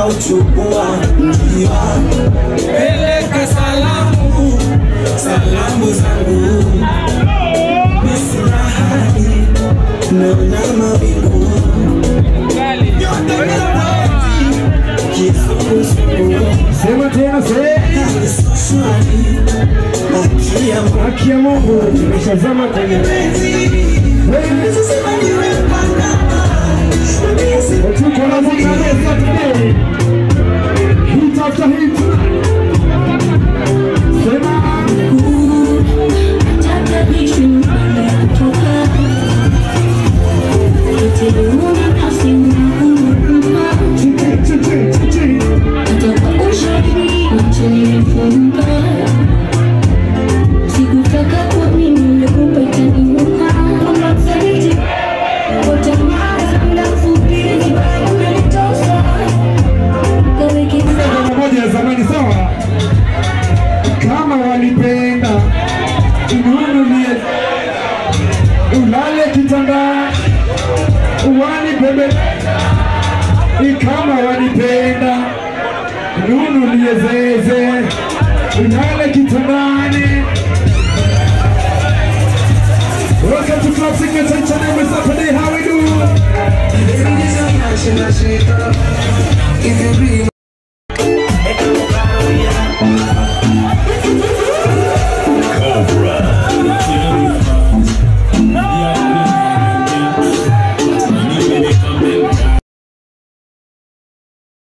nikauchukua njiwa peleka salamu salamu zangu nisirahani naona mawingu nyota nyakati kizunguzungu Sema tena sasa. hali sio shwari haki ya Mungu Haki ya Mungu nimeshazama kwenye Sasa nimepanga tuko na Zakaria Saturday. Hit after hit. Sema chichi chichi chichi. Sikutaka kwa mimi nimekupa itaniuma Ngoma moja ya zamani sawa. Kama walipenda ununulie ulale kitanda uwani bebe kama walipenda nunulie zeze ulale kitandani Welcome to Club Signature Channel Saturday, how we do? If you be